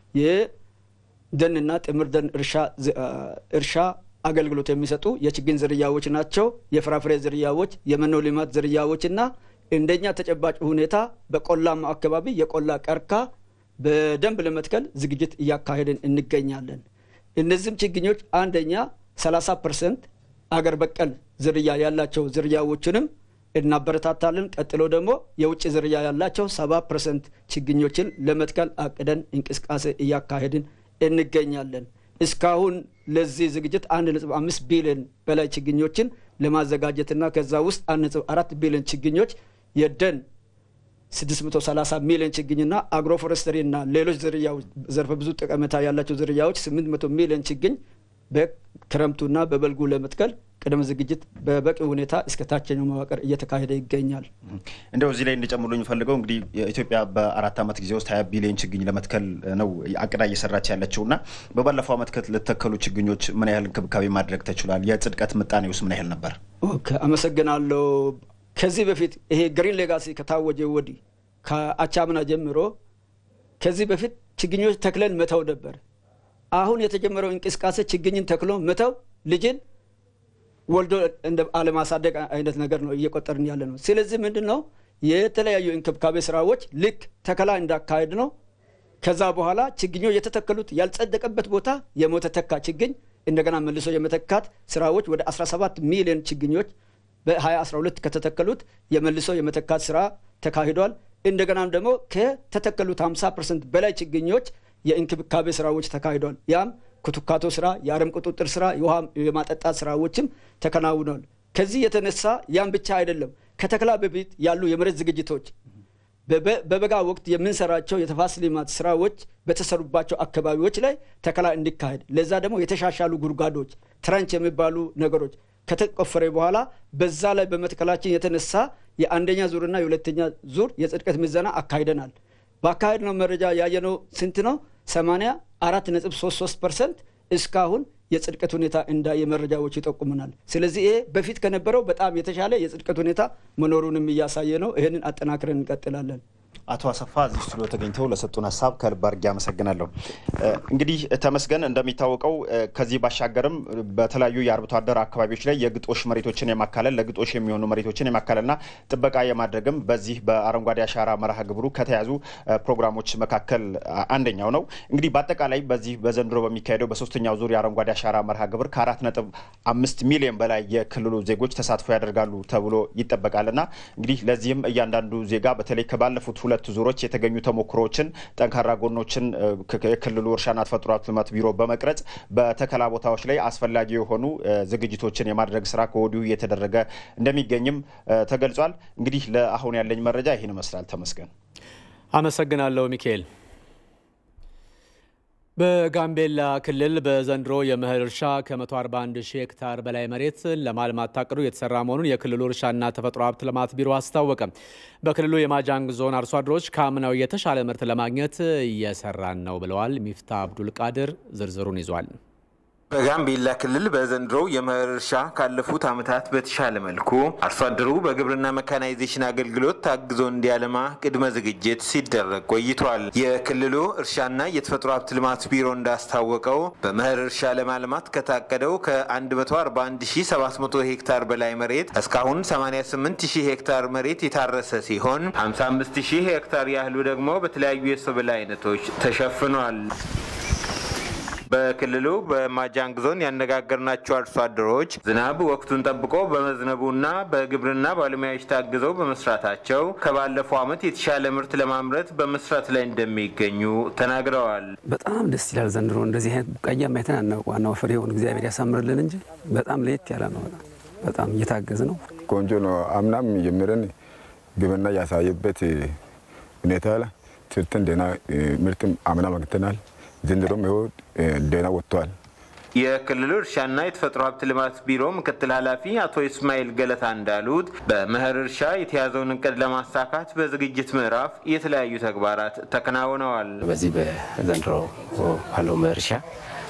Speaker 9: የደንና ጥምር ደን እርሻ አገልግሎት የሚሰጡ የችግኝ ዝርያዎች ናቸው። የፍራፍሬ ዝርያዎች፣ የመኖ ልማት ዝርያዎች እና እንደኛ ተጨባጭ ሁኔታ በቆላማ አካባቢ የቆላ ቀርካ በደንብ ለመትከል ዝግጅት እያካሄድን እንገኛለን። እነዚህም ችግኞች አንደኛ 30 ፐርሰንት አገር በቀል ዝርያ ያላቸው ዝርያዎችንም እናበረታታለን። ቀጥሎ ደግሞ የውጭ ዝርያ ያላቸው ሰባ ፐርሰንት ችግኞችን ለመትከል አቅደን እንቅስቃሴ እያካሄድን እንገኛለን። እስካሁን ለዚህ ዝግጅት አንድ ነጥብ አምስት ቢሊዮን በላይ ችግኞችን ለማዘጋጀትና ከዛ ውስጥ አንድ ነጥብ አራት ቢሊዮን ችግኞች የደን 630 ሚሊዮን ችግኝና አግሮ ፎረስተሪ እና ሌሎች ዝርያዎች ዘርፈ ብዙ ጠቀሜታ ያላቸው ዝርያዎች 800 ሚሊዮን ችግኝ በክረምቱና በበልጉ ለመትከል ቅድመ ዝግጅት በበቂ ሁኔታ እስከ ታችኛው መዋቅር እየተካሄደ ይገኛል።
Speaker 8: እንደው እዚህ ላይ እንዲጨምሩ የሚፈልገው እንግዲህ ኢትዮጵያ በአራት ዓመት ጊዜ ውስጥ ሀያ ቢሊዮን ችግኝ ለመትከል ነው አቅዳ እየሰራች ያለችው እና በባለፈው ዓመት ለተከሉ ችግኞች ምን ያህል እንክብካቤ ማድረግ ተችሏል? የጽድቀት ምጣኔ ውስጥ ምን ያህል ነበር?
Speaker 9: አመሰግናለሁ። ከዚህ በፊት ይሄ ግሪን ሌጋሲ ከታወጀ ወዲህ ከአቻምና ጀምሮ ከዚህ በፊት ችግኞች ተክለን መተው ነበር። አሁን የተጀመረው እንቅስቃሴ ችግኝን ተክሎ መተው ልጅን ወልዶ እንደ አለማሳደግ አይነት ነገር ነው እየቆጠርን ያለ ነው። ስለዚህ ምንድን ነው የተለያዩ እንክብካቤ ስራዎች ልክ ተከላ እንዳካሄድ ነው። ከዛ በኋላ ችግኞች የተተከሉት ያልጸደቀበት ቦታ የሞተ ተካ ችግኝ እንደገና መልሶ የመተካት ስራዎች ወደ 17 ሚሊዮን ችግኞች በ2012 ከተተከሉት የመልሶ የመተካት ስራ ተካሂዷል። እንደገናም ደግሞ ከተተከሉት 50 ፐርሰንት በላይ ችግኞች የእንክብካቤ ስራዎች ተካሂዷል። ያም ኩትካቶ ስራ፣ የአረም ቁጥጥር ስራ፣ የውሃ የማጠጣት ስራዎችም ተከናውኗል። ከዚህ የተነሳ ያም ብቻ አይደለም። ከተከላ በፊት ያሉ የመሬት ዝግጅቶች በበጋ ወቅት የምንሰራቸው የተፋሰስ ልማት ስራዎች በተሰሩባቸው አካባቢዎች ላይ ተከላ እንዲካሄድ ለዛ ደግሞ የተሻሻሉ ጉድጓዶች ትረንች የሚባሉ ነገሮች ከተቆፈረ በኋላ በዛ ላይ በመትከላችን የተነሳ የአንደኛ ዙርና የሁለተኛ ዙር የጽድቀት ምዘና አካሂደናል። በአካሄድ ነው መረጃ ያየነው ስንት ነው? 84 ነጥብ 33 ፐርሰንት እስካሁን የጽድቀት ሁኔታ እንዳየ መረጃዎች ይጠቁሙናል። ስለዚህ ይሄ በፊት ከነበረው በጣም የተሻለ የጽድቀት ሁኔታ መኖሩንም እያሳየ ነው። ይህንን አጠናክረን እንቀጥላለን።
Speaker 8: አቶ አሰፋ እዚህ ስቱዲዮ ተገኝተው ለሰጡን ሀሳብ ከልብ አድርጌ አመሰግናለሁ። እንግዲህ ተመስገን እንደሚታወቀው ከዚህ ባሻገርም በተለያዩ የአርብቶ አደር አካባቢዎች ላይ የግጦሽ መሬቶችን የማካለል ለግጦሽ የሚሆኑ መሬቶችን የማካለልና ጥበቃ የማድረግም በዚህ በአረንጓዴ አሻራ መርሃ ግብሩ ከተያዙ ፕሮግራሞች መካከል አንደኛው ነው። እንግዲህ በአጠቃላይ በዚህ በዘንድሮ በሚካሄደው በሶስተኛው ዙር የአረንጓዴ አሻራ መርሃ ግብር ከአራት ነጥብ አምስት ሚሊዮን በላይ የክልሉ ዜጎች ተሳትፎ ያደርጋሉ ተብሎ ይጠበቃልና እንግዲህ ለዚህም እያንዳንዱ ዜጋ በተለይ ከባለፉት ሁለት ዙሮች የተገኙ ተሞክሮዎችን፣ ጠንካራ ጎኖችን የክልሉ እርሻና ተፈጥሮ ሀብት ልማት ቢሮ በመቅረጽ በተከላ ቦታዎች ላይ አስፈላጊ የሆኑ ዝግጅቶችን የማድረግ ስራ ከወዲሁ እየተደረገ እንደሚገኝም ተገልጿል። እንግዲህ ለአሁን ያለኝ መረጃ ይህን ይመስላል። ተመስገን
Speaker 1: አመሰግናለሁ ሚካኤል። በጋምቤላ ክልል በዘንድሮ የመኸር እርሻ ከ141 ሺህ ሄክታር በላይ መሬት ለማልማት ታቅዶ የተሰራ መሆኑን የክልሉ እርሻና ተፈጥሮ ሀብት ልማት ቢሮ አስታወቀ። በክልሉ የማጃንግ ዞን አርሶ አደሮች ከአምናው የተሻለ ምርት ለማግኘት እየሰራን ነው ብለዋል። ሚፍታ አብዱል ቃድር ዝርዝሩን ይዟል።
Speaker 10: በጋምቤላ ክልል በዘንድሮው የመኸር እርሻ ካለፉት ዓመታት በተሻለ መልኩ አርሶ አደሩ በግብርና መካናይዜሽን አገልግሎት ታግዞ እንዲያለማ ቅድመ ዝግጅት ሲደረግ ቆይቷል። የክልሉ እርሻና የተፈጥሮ ሀብት ልማት ቢሮ እንዳስታወቀው በመኸር እርሻ ለማልማት ከታቀደው ከ141700 ሄክታር በላይ መሬት እስካሁን 88000 ሄክታር መሬት የታረሰ ሲሆን 55000 ሄክታር ያህሉ ደግሞ በተለያዩ የሰብል አይነቶች ተሸፍኗል። በክልሉ በማጃንግ ዞን ያነጋገርናቸው አርሶ አደሮች ዝናብ ወቅቱን ጠብቆ በመዝነቡና በግብርና ባለሙያዎች ታግዘው በመስራታቸው ከባለፈው ዓመት የተሻለ ምርት ለማምረት በመስራት ላይ እንደሚገኙ ተናግረዋል።
Speaker 11: በጣም ደስ ይላል። ዘንድሮ እንደዚህ አይነት ቡቃያ ማየትን አናውቅ። ዋናው ፍሬውን እግዚአብሔር ያሳምርልን እንጂ በጣም ለየት ያለ ነው። በጣም በጣም እየታገዝ ነው።
Speaker 12: ቆንጆ ነው። አምናም ጀምረን ግብርና ያሳየበት ሁኔታ ትርትን ደህና ምርትም አምና መግተናል። ዘንድሮም ይኸው ደህና ወጥተዋል።
Speaker 10: የክልሉ እርሻና የተፈጥሮ ሀብት ልማት ቢሮ ምክትል ኃላፊ አቶ ኢስማኤል ገለታ እንዳሉት በመኸር እርሻ የተያዘውን እቅድ ለማሳካት በዝግጅት ምዕራፍ የተለያዩ ተግባራት ተከናውነዋል።
Speaker 13: በዚህ በዘንድሮ ባለው መኸር እርሻ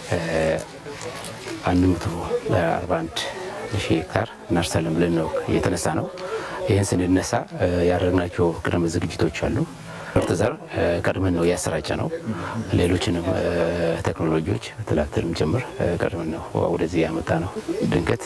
Speaker 13: አንድ መቶ አርባ አንድ ሺህ ሄክታር እናርሳለን ብለን ነው የተነሳ ነው። ይህን ስንነሳ ያደረግናቸው ቅድመ ዝግጅቶች አሉ። ምርጥ ዘር ቀድመን ነው ያሰራጨ ነው። ሌሎችንም ቴክኖሎጂዎች ትላትልም ጭምር ቀድመን ነው ወደዚህ ያመጣ ነው። ድንገት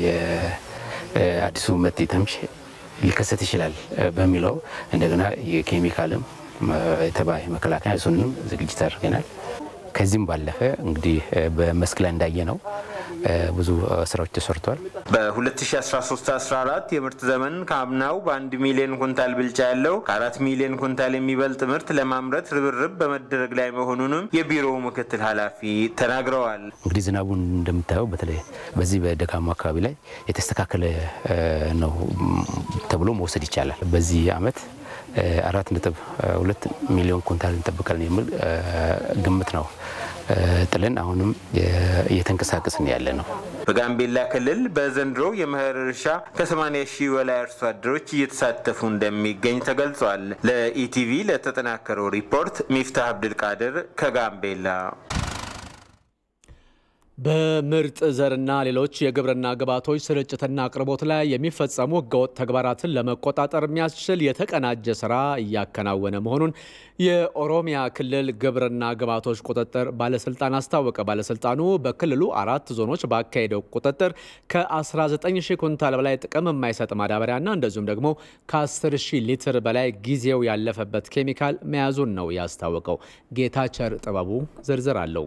Speaker 13: የአዲሱ መጤ ተምች ሊከሰት ይችላል በሚለው እንደገና የኬሚካልም የተባይ መከላከያ እሱንም ዝግጅት አድርገናል። ከዚህም ባለፈ እንግዲህ በመስክ ላይ እንዳየ ነው ብዙ ስራዎች ተሰርቷል።
Speaker 10: በ2013/14 የምርት ዘመን ከአምናው በአንድ ሚሊዮን ኩንታል ብልጫ ያለው ከአራት ሚሊዮን ኩንታል የሚበልጥ ምርት ለማምረት ርብርብ በመደረግ ላይ መሆኑንም የቢሮው ምክትል ኃላፊ ተናግረዋል።
Speaker 13: እንግዲህ ዝናቡን እንደምታየው በተለይ በዚህ በደጋማ አካባቢ ላይ የተስተካከለ ነው ተብሎ መውሰድ ይቻላል። በዚህ አመት አራት ነጥብ ሁለት ሚሊዮን ኩንታል እንጠብቃለን የሚል ግምት ነው ጥለን አሁንም እየተንቀሳቀስን ያለ ነው።
Speaker 10: በጋምቤላ ክልል በዘንድሮ የመኸር እርሻ ከ80 ሺህ በላይ አርሶ አደሮች እየተሳተፉ እንደሚገኝ ተገልጿል። ለኢቲቪ ለተጠናከረው ሪፖርት ሚፍታህ አብድልቃድር ከጋምቤላ።
Speaker 1: በምርጥ ዘርና ሌሎች የግብርና ግብዓቶች ስርጭትና አቅርቦት ላይ የሚፈጸሙ ህገወጥ ተግባራትን ለመቆጣጠር የሚያስችል የተቀናጀ ስራ እያከናወነ መሆኑን የኦሮሚያ ክልል ግብርና ግብዓቶች ቁጥጥር ባለስልጣን አስታወቀ። ባለስልጣኑ በክልሉ አራት ዞኖች ባካሄደው ቁጥጥር ከ19 ሺህ ኩንታል በላይ ጥቅም የማይሰጥ ማዳበሪያና እንደዚሁም ደግሞ ከ10 ሺህ ሊትር በላይ ጊዜው ያለፈበት ኬሚካል መያዙን ነው ያስታወቀው። ጌታቸር ጥበቡ ዝርዝር አለው።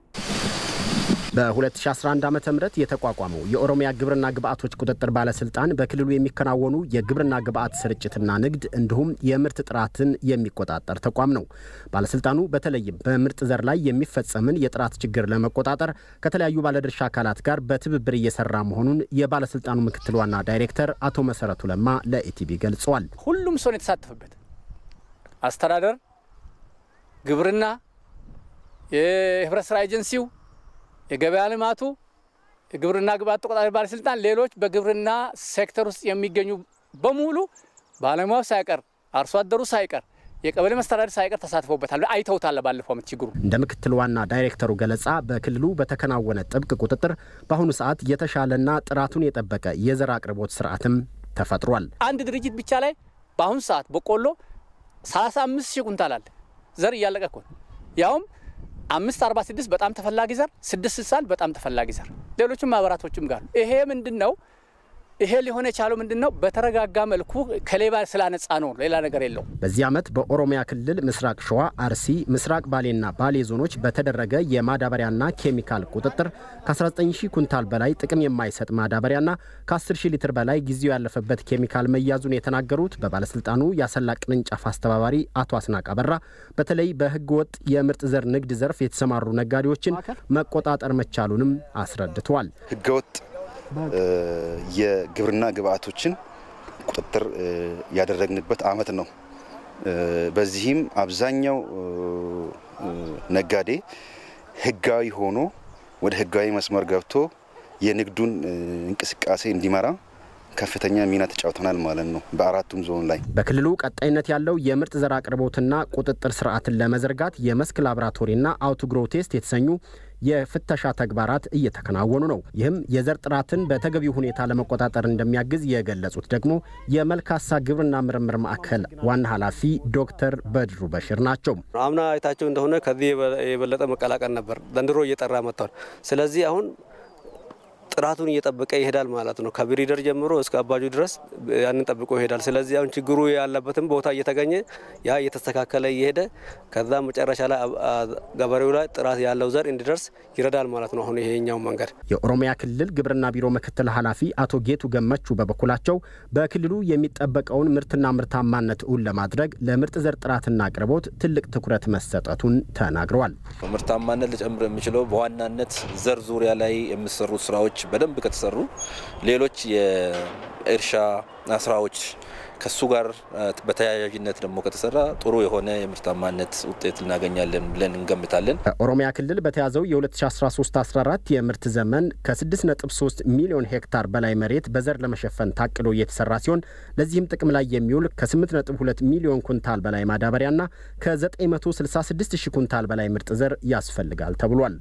Speaker 14: በ2011 ዓ ም የተቋቋመው የኦሮሚያ ግብርና ግብዓቶች ቁጥጥር ባለስልጣን በክልሉ የሚከናወኑ የግብርና ግብዓት ስርጭትና ንግድ እንዲሁም የምርት ጥራትን የሚቆጣጠር ተቋም ነው። ባለስልጣኑ በተለይም በምርጥ ዘር ላይ የሚፈጸምን የጥራት ችግር ለመቆጣጠር ከተለያዩ ባለድርሻ አካላት ጋር በትብብር እየሰራ መሆኑን የባለስልጣኑ ምክትል ዋና ዳይሬክተር አቶ መሰረቱ ለማ ለኢቲቪ ገልጸዋል።
Speaker 15: ሁሉም ሰው የተሳተፈበት አስተዳደር፣ ግብርና፣ የህብረት ስራ ኤጀንሲው የገበያ ልማቱ፣ የግብርና ግብዓት ተቆጣጣሪ ባለስልጣን፣ ሌሎች በግብርና ሴክተር ውስጥ የሚገኙ በሙሉ ባለሙያው ሳይቀር አርሶ አደሩ ሳይቀር የቀበሌ መስተዳድር ሳይቀር ተሳትፎበታል። አይተውታል። ባለፈው ዓመት ችግሩ
Speaker 14: እንደ ምክትል ዋና ዳይሬክተሩ ገለጻ በክልሉ በተከናወነ ጥብቅ ቁጥጥር በአሁኑ ሰዓት የተሻለና ጥራቱን የጠበቀ የዘር አቅርቦት ስርዓትም ተፈጥሯል።
Speaker 15: አንድ ድርጅት ብቻ ላይ በአሁኑ ሰዓት በቆሎ 35 ሺህ ኩንታል አለ። ዘር እያለቀ እኮ ነው። ያውም አምስት አርባ ስድስት በጣም ተፈላጊ ዘር፣ ስድስት ስልሳን በጣም ተፈላጊ ዘር፣ ሌሎችም ማህበራቶችም ጋር ይሄ ምንድን ነው? ይሄ ሊሆን የቻለው ምንድን ነው? በተረጋጋ መልኩ ከሌባ ስላነጻ ነው። ሌላ ነገር የለው።
Speaker 14: በዚህ ዓመት በኦሮሚያ ክልል ምስራቅ ሸዋ፣ አርሲ፣ ምስራቅ ባሌና ባሌ ዞኖች በተደረገ የማዳበሪያና ኬሚካል ቁጥጥር ከ19 ሺህ ኩንታል በላይ ጥቅም የማይሰጥ ማዳበሪያና ከ10 ሺህ ሊትር በላይ ጊዜው ያለፈበት ኬሚካል መያዙን የተናገሩት በባለስልጣኑ የአሰላ ቅርንጫፍ አስተባባሪ አቶ አስናቅ አበራ በተለይ በህገ ወጥ የምርጥ ዘር ንግድ ዘርፍ የተሰማሩ ነጋዴዎችን መቆጣጠር መቻሉንም አስረድተዋል።
Speaker 16: ህገወጥ የግብርና ግብአቶችን ቁጥጥር ያደረግንበት ዓመት ነው። በዚህም አብዛኛው ነጋዴ ህጋዊ ሆኖ ወደ ህጋዊ መስመር ገብቶ የንግዱን እንቅስቃሴ እንዲመራ ከፍተኛ ሚና ተጫውተናል ማለት ነው። በአራቱም ዞን ላይ
Speaker 14: በክልሉ ቀጣይነት ያለው የምርጥ ዘር አቅርቦትና ቁጥጥር ስርዓትን ለመዘርጋት የመስክ ላቦራቶሪና አውቶግሮ ቴስት የተሰኙ የፍተሻ ተግባራት እየተከናወኑ ነው። ይህም የዘር ጥራትን በተገቢው ሁኔታ ለመቆጣጠር እንደሚያግዝ የገለጹት ደግሞ የመልካሳ ግብርና ምርምር ማዕከል ዋና ኃላፊ ዶክተር በድሩ በሽር ናቸው።
Speaker 17: አምና አይታቸው እንደሆነ ከዚህ የበለጠ መቀላቀል ነበር። ዘንድሮ እየጠራ መጥቷል። ስለዚህ አሁን ጥራቱን እየጠበቀ ይሄዳል ማለት ነው። ከብሪደር ጀምሮ እስከ አባጁ ድረስ ያንን ጠብቆ ይሄዳል። ስለዚህ አሁን ችግሩ ያለበትም ቦታ እየተገኘ ያ እየተስተካከለ እየሄደ ከዛ መጨረሻ ላይ ገበሬው ላይ ጥራት ያለው ዘር እንዲደርስ ይረዳል ማለት ነው። አሁን ይሄኛው መንገድ
Speaker 14: የኦሮሚያ ክልል ግብርና ቢሮ ምክትል ኃላፊ አቶ ጌቱ ገመቹ በበኩላቸው በክልሉ የሚጠበቀውን ምርትና ምርታማነት እውን ለማድረግ ለምርጥ ዘር ጥራትና አቅርቦት ትልቅ ትኩረት መሰጠቱን ተናግረዋል።
Speaker 18: ምርታማነት ሊጨምር የሚችለው በዋናነት ዘር ዙሪያ ላይ የሚሰሩ ስራዎች በደንብ ከተሰሩ ሌሎች የእርሻ ስራዎች ከሱ ጋር በተያያዥነት ደግሞ ከተሰራ ጥሩ የሆነ የምርታማነት ውጤት እናገኛለን ብለን እንገምታለን።
Speaker 14: በኦሮሚያ ክልል በተያዘው የ2013/14 የምርት ዘመን ከ6.3 ሚሊዮን ሄክታር በላይ መሬት በዘር ለመሸፈን ታቅዶ እየተሰራ ሲሆን ለዚህም ጥቅም ላይ የሚውል ከ8.2 ሚሊዮን ኩንታል በላይ ማዳበሪያና ከ966 ሺህ ኩንታል በላይ ምርጥ ዘር ያስፈልጋል ተብሏል።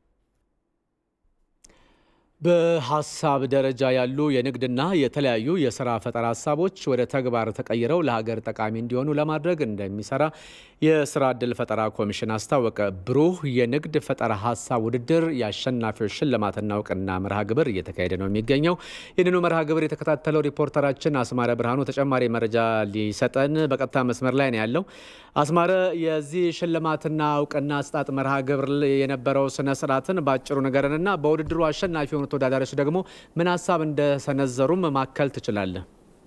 Speaker 1: በሀሳብ ደረጃ ያሉ የንግድና የተለያዩ የስራ ፈጠራ ሀሳቦች ወደ ተግባር ተቀይረው ለሀገር ጠቃሚ እንዲሆኑ ለማድረግ እንደሚሰራ የስራ ዕድል ፈጠራ ኮሚሽን አስታወቀ። ብሩህ የንግድ ፈጠራ ሀሳብ ውድድር የአሸናፊዎች ሽልማትና እውቅና መርሃ ግብር እየተካሄደ ነው የሚገኘው። ይህንኑ መርሃ ግብር የተከታተለው ሪፖርተራችን አስማረ ብርሃኑ ተጨማሪ መረጃ ሊሰጠን በቀጥታ መስመር ላይ ነው ያለው። አስማረ፣ የዚህ ሽልማትና እውቅና አስጣጥ መርሃ ግብር የነበረው ስነ ስርዓትን በአጭሩ ንገረንና በውድድሩ አሸናፊ የሆኑ ተወዳዳሪዎች ደግሞ ምን ሀሳብ እንደሰነዘሩም ማከል ትችላለህ?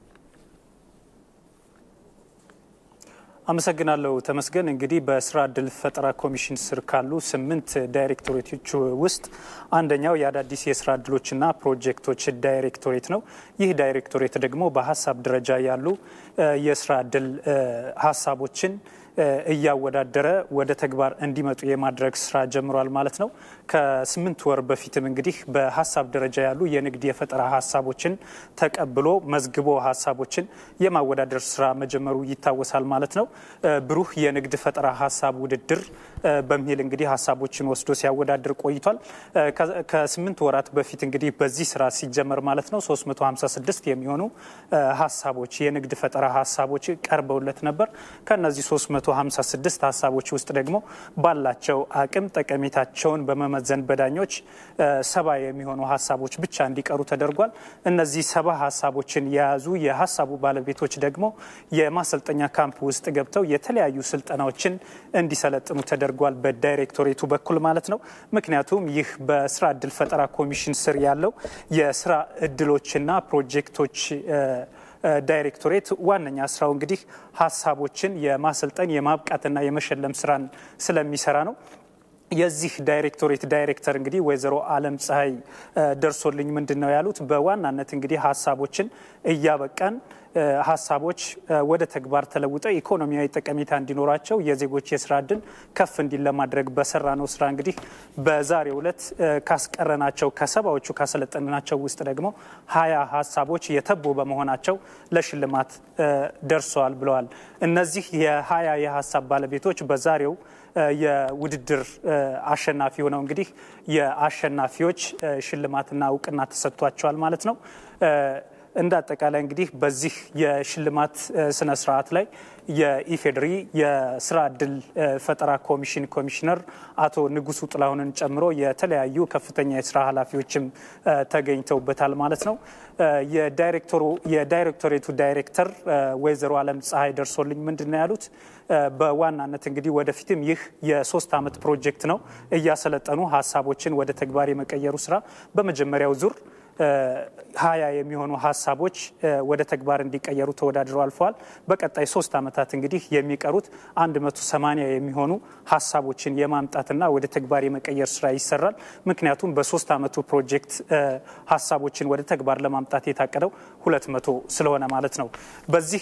Speaker 19: አመሰግናለሁ ተመስገን። እንግዲህ በስራ እድል ፈጠራ ኮሚሽን ስር ካሉ ስምንት ዳይሬክቶሬቶች ውስጥ አንደኛው የአዳዲስ የስራ እድሎችና ፕሮጀክቶች ዳይሬክቶሬት ነው። ይህ ዳይሬክቶሬት ደግሞ በሀሳብ ደረጃ ያሉ የስራ እድል ሀሳቦችን እያወዳደረ ወደ ተግባር እንዲመጡ የማድረግ ስራ ጀምሯል ማለት ነው። ከስምንት ወር በፊትም እንግዲህ በሀሳብ ደረጃ ያሉ የንግድ የፈጠራ ሀሳቦችን ተቀብሎ መዝግቦ ሀሳቦችን የማወዳደር ስራ መጀመሩ ይታወሳል ማለት ነው። ብሩህ የንግድ ፈጠራ ሀሳብ ውድድር በሚል እንግዲህ ሀሳቦችን ወስዶ ሲያወዳድር ቆይቷል። ከስምንት ወራት በፊት እንግዲህ በዚህ ስራ ሲጀመር ማለት ነው 356 የሚሆኑ ሀሳቦች የንግድ ፈጠራ ሀሳቦች ቀርበውለት ነበር። ከነዚህ 356 ሀሳቦች ውስጥ ደግሞ ባላቸው አቅም ጠቀሜታቸውን በመመዘን በዳኞች ሰባ የሚሆኑ ሀሳቦች ብቻ እንዲቀሩ ተደርጓል። እነዚህ ሰባ ሀሳቦችን የያዙ የሀሳቡ ባለቤቶች ደግሞ የማሰልጠኛ ካምፕ ውስጥ ገብተው የተለያዩ ስልጠናዎችን እንዲሰለጥኑ ተደርጓል፣ በዳይሬክቶሬቱ በኩል ማለት ነው። ምክንያቱም ይህ በስራ እድል ፈጠራ ኮሚሽን ስር ያለው የስራ እድሎችና ፕሮጀክቶች ዳይሬክቶሬት ዋነኛ ስራው እንግዲህ ሀሳቦችን የማሰልጠን የማብቃትና የመሸለም ስራን ስለሚሰራ ነው። የዚህ ዳይሬክቶሬት ዳይሬክተር እንግዲህ ወይዘሮ አለም ፀሐይ ደርሶልኝ ምንድን ነው ያሉት፣ በዋናነት እንግዲህ ሀሳቦችን እያበቃን ሀሳቦች ወደ ተግባር ተለውጠው ኢኮኖሚያዊ ጠቀሜታ እንዲኖራቸው የዜጎች የስራ እድል ከፍ እንዲል ለማድረግ በሰራ ነው ስራ እንግዲህ በዛሬው ዕለት ካስቀረናቸው ከሰባዎቹ ካሰለጠንናቸው ውስጥ ደግሞ ሀያ ሀሳቦች የተቦ በመሆናቸው ለሽልማት ደርሰዋል ብለዋል። እነዚህ የሀያ የሀሳብ ባለቤቶች በዛሬው የውድድር አሸናፊ ሆነው እንግዲህ የአሸናፊዎች ሽልማትና እውቅና ተሰጥቷቸዋል ማለት ነው። እንደ አጠቃላይ እንግዲህ በዚህ የሽልማት ስነ ስርዓት ላይ የኢፌዴሪ የስራ እድል ፈጠራ ኮሚሽን ኮሚሽነር አቶ ንጉሱ ጥላሁንን ጨምሮ የተለያዩ ከፍተኛ የስራ ኃላፊዎችም ተገኝተውበታል ማለት ነው። የዳይሬክቶሬቱ ዳይሬክተር ወይዘሮ አለም ፀሐይ ደርሶልኝ ምንድን ነው ያሉት? በዋናነት እንግዲህ ወደፊትም ይህ የሶስት ዓመት ፕሮጀክት ነው። እያሰለጠኑ ሀሳቦችን ወደ ተግባር የመቀየሩ ስራ በመጀመሪያው ዙር ሀያ የሚሆኑ ሀሳቦች ወደ ተግባር እንዲቀየሩ ተወዳድረው አልፈዋል። በቀጣይ ሶስት ዓመታት እንግዲህ የሚቀሩት 180 የሚሆኑ ሀሳቦችን የማምጣትና ወደ ተግባር የመቀየር ስራ ይሰራል። ምክንያቱም በሶስት ዓመቱ ፕሮጀክት ሀሳቦችን ወደ ተግባር ለማምጣት የታቀደው 200 ስለሆነ ማለት ነው። በዚህ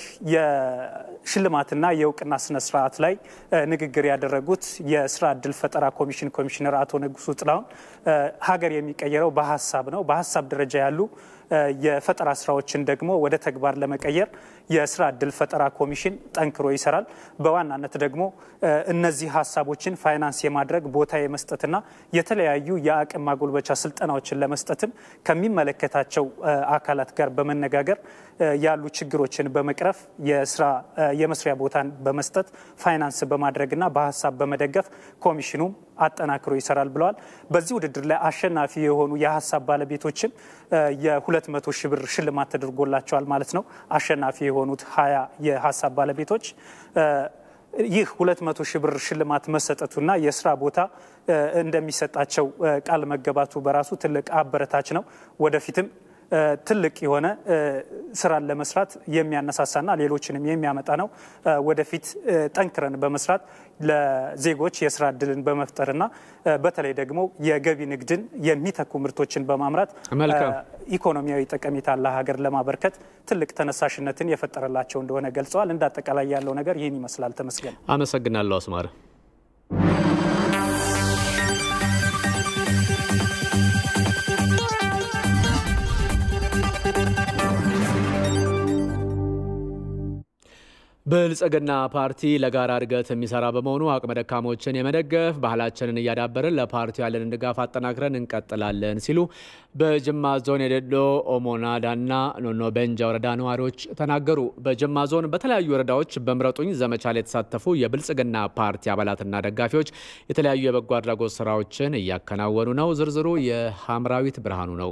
Speaker 19: የሽልማትና የእውቅና ስነ ስርዓት ላይ ንግግር ያደረጉት የስራ እድል ፈጠራ ኮሚሽን ኮሚሽነር አቶ ንጉሱ ጥላሁን ሀገር የሚቀየረው በሀሳብ ነው። በሀሳብ ደረጃ ያሉ የፈጠራ ስራዎችን ደግሞ ወደ ተግባር ለመቀየር የስራ እድል ፈጠራ ኮሚሽን ጠንክሮ ይሰራል። በዋናነት ደግሞ እነዚህ ሀሳቦችን ፋይናንስ የማድረግ ቦታ የመስጠትና የተለያዩ የአቅም ማጎልበቻ ስልጠናዎችን ለመስጠትም ከሚመለከታቸው አካላት ጋር በመነጋገር ያሉ ችግሮችን በመቅረፍ የስራ የመስሪያ ቦታን በመስጠት ፋይናንስ በማድረግና በሀሳብ በመደገፍ ኮሚሽኑም አጠናክሮ ይሰራል ብለዋል። በዚህ ውድድር ላይ አሸናፊ የሆኑ የሀሳብ ባለቤቶችም የሁለት መቶ ሺህ ብር ሽልማት ተደርጎላቸዋል ማለት ነው። አሸናፊ የሆኑት ሀያ የሀሳብ ባለቤቶች ይህ ሁለት መቶ ሺህ ብር ሽልማት መሰጠቱና የስራ ቦታ እንደሚሰጣቸው ቃል መገባቱ በራሱ ትልቅ አበረታች ነው። ወደፊትም ትልቅ የሆነ ስራን ለመስራት የሚያነሳሳና ሌሎችንም የሚያመጣ ነው። ወደፊት ጠንክረን በመስራት ለዜጎች የስራ እድልን በመፍጠርና በተለይ ደግሞ የገቢ ንግድን የሚተኩ ምርቶችን በማምራት ኢኮኖሚያዊ ጠቀሜታ ለሀገር ለማበርከት ትልቅ ተነሳሽነትን የፈጠረላቸው እንደሆነ ገልጸዋል። እንደ አጠቃላይ ያለው ነገር ይህን ይመስላል። ተመስገን።
Speaker 1: አመሰግናለሁ አስማረ። ብልጽግና ፓርቲ ለጋራ እድገት የሚሰራ በመሆኑ አቅመ ደካሞችን የመደገፍ ባህላችንን እያዳበርን ለፓርቲው ያለንን ድጋፍ አጠናክረን እንቀጥላለን ሲሉ በጅማ ዞን የደሎ ኦሞናዳና ኖኖ ቤንጃ ወረዳ ነዋሪዎች ተናገሩ። በጅማ ዞን በተለያዩ ወረዳዎች በምረጡኝ ዘመቻ ላይ የተሳተፉ የብልጽግና ፓርቲ አባላትና ደጋፊዎች የተለያዩ የበጎ አድራጎት ስራዎችን እያከናወኑ ነው። ዝርዝሩ የሐምራዊት ብርሃኑ ነው።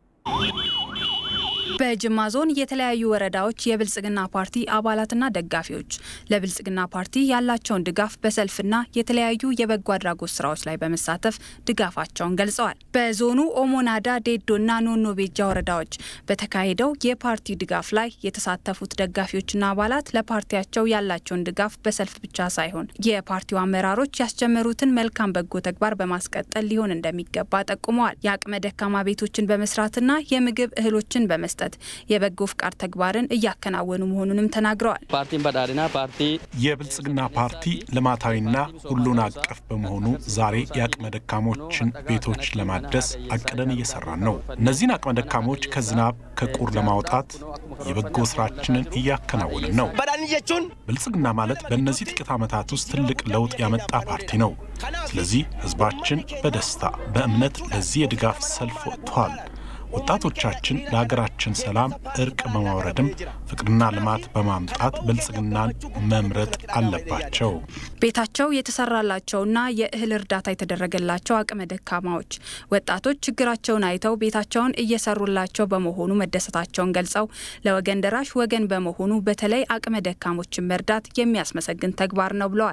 Speaker 20: በጅማ ዞን የተለያዩ ወረዳዎች የብልጽግና ፓርቲ አባላትና ደጋፊዎች ለብልጽግና ፓርቲ ያላቸውን ድጋፍ በሰልፍና የተለያዩ የበጎ አድራጎት ስራዎች ላይ በመሳተፍ ድጋፋቸውን ገልጸዋል። በዞኑ ኦሞናዳ፣ ዴዶና ኖኖ ቤጃ ወረዳዎች በተካሄደው የፓርቲ ድጋፍ ላይ የተሳተፉት ደጋፊዎችና አባላት ለፓርቲያቸው ያላቸውን ድጋፍ በሰልፍ ብቻ ሳይሆን የፓርቲው አመራሮች ያስጀመሩትን መልካም በጎ ተግባር በማስቀጠል ሊሆን እንደሚገባ ጠቁመዋል። የአቅመ ደካማ ቤቶችን በመስራትና የምግብ እህሎችን በመስጠት የበጎ ፍቃድ ተግባርን እያከናወኑ መሆኑንም ተናግረዋል።
Speaker 21: ፓርቲን በዳድና ፓርቲ
Speaker 22: የብልጽግና ፓርቲ ልማታዊና ሁሉን አቀፍ በመሆኑ ዛሬ የአቅመ ደካሞችን ቤቶች ለማደስ አቅደን እየሰራን ነው። እነዚህን አቅመ ደካሞች ከዝናብ ከቁር ለማውጣት የበጎ ስራችንን እያከናወንን ነው። ብልጽግና ማለት በእነዚህ ጥቂት ዓመታት ውስጥ ትልቅ ለውጥ ያመጣ ፓርቲ ነው። ስለዚህ ህዝባችን በደስታ በእምነት ለዚህ የድጋፍ ሰልፍ ወጥቷል። ወጣቶቻችን ለሀገራችን ሰላም እርቅ በማውረድም ፍቅርና ልማት በማምጣት ብልጽግናን መምረጥ አለባቸው።
Speaker 20: ቤታቸው የተሰራላቸውና የእህል እርዳታ የተደረገላቸው አቅመ ደካማዎች ወጣቶች ችግራቸውን አይተው ቤታቸውን እየሰሩላቸው በመሆኑ መደሰታቸውን ገልጸው ለወገን ደራሽ ወገን በመሆኑ በተለይ አቅመ ደካሞችን መርዳት የሚያስመሰግን ተግባር ነው ብለዋል።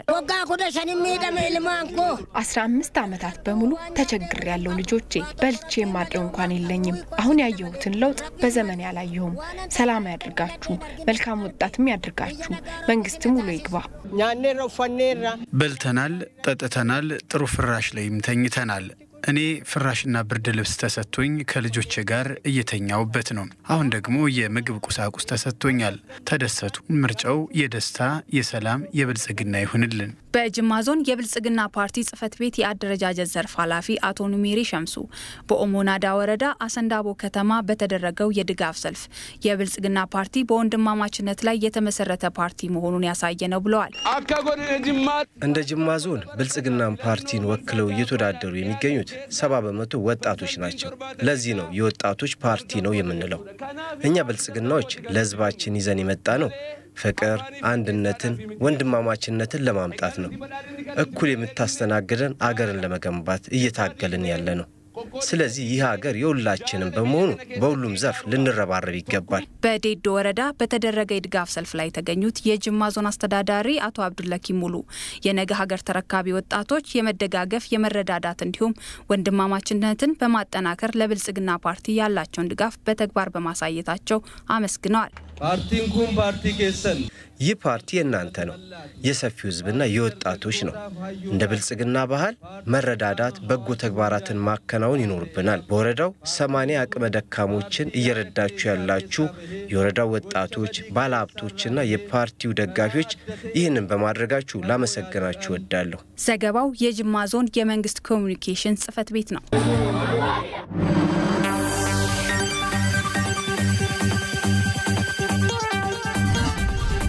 Speaker 23: አስራ አምስት ዓመታት በሙሉ ተቸግር ያለው ልጆቼ በልቼ የማድረው እንኳን የለኝም። አሁን ያየሁትን ለውጥ በዘመን ያላየሁም። ሰላም ያድርጋችሁ፣ መልካም ወጣትም ያድርጋችሁ፣ መንግስትም ውሎ ይግባ።
Speaker 24: በልተናል፣ ጠጥተናል፣ ጥሩ ፍራሽ ላይም ተኝተናል።
Speaker 3: እኔ ፍራሽና ብርድ ልብስ ተሰጥቶኝ ከልጆቼ ጋር እየተኛውበት ነው። አሁን ደግሞ የምግብ ቁሳቁስ ተሰጥቶኛል። ተደሰቱ። ምርጫው የደስታ የሰላም፣ የብልጽግና ይሁንልን።
Speaker 20: በጅማ ዞን የብልጽግና ፓርቲ ጽህፈት ቤት የአደረጃጀት ዘርፍ ኃላፊ አቶ ኑሜሪ ሸምሱ በኦሞ ናዳ ወረዳ አሰንዳቦ ከተማ በተደረገው የድጋፍ ሰልፍ የብልጽግና ፓርቲ በወንድማማችነት ላይ የተመሰረተ ፓርቲ መሆኑን ያሳየ ነው ብለዋል።
Speaker 4: እንደ ጅማ ዞን ብልጽግናን ፓርቲን ወክለው እየተወዳደሩ የሚገኙት ሰባ በመቶ ወጣቶች ናቸው። ለዚህ ነው የወጣቶች ፓርቲ ነው የምንለው። እኛ ብልጽግናዎች ለህዝባችን ይዘን የመጣ ነው ፍቅር፣ አንድነትን፣ ወንድማማችነትን ለማምጣት ነው። እኩል የምታስተናግደን አገርን ለመገንባት እየታገልን ያለ ነው። ስለዚህ ይህ ሀገር የሁላችንም በመሆኑ በሁሉም ዘርፍ ልንረባረብ ይገባል።
Speaker 20: በዴዶ ወረዳ በተደረገ የድጋፍ ሰልፍ ላይ የተገኙት የጅማ ዞን አስተዳዳሪ አቶ አብዱለኪ ሙሉ የነገ ሀገር ተረካቢ ወጣቶች የመደጋገፍ የመረዳዳት እንዲሁም ወንድማማችነትን በማጠናከር ለብልጽግና ፓርቲ ያላቸውን ድጋፍ በተግባር በማሳየታቸው አመስግነዋል።
Speaker 4: ፓርቲን ኩን ፓርቲ ኬሰን ይህ ፓርቲ የእናንተ ነው፣ የሰፊው ህዝብና የወጣቶች ነው። እንደ ብልጽግና ባህል መረዳዳት፣ በጎ ተግባራትን ማከናወን ይኖርብናል። በወረዳው ሰማንያ አቅመ ደካሞችን እየረዳችሁ ያላችሁ የወረዳው ወጣቶች፣ ባለሀብቶችና የፓርቲው ደጋፊዎች ይህንን በማድረጋችሁ ላመሰግናችሁ እወዳለሁ።
Speaker 20: ዘገባው የጅማ ዞን የመንግስት ኮሚኒኬሽን ጽህፈት ቤት ነው።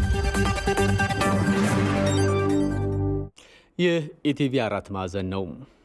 Speaker 1: ይህ ኢቲቪ አራት ማዕዘን ነው።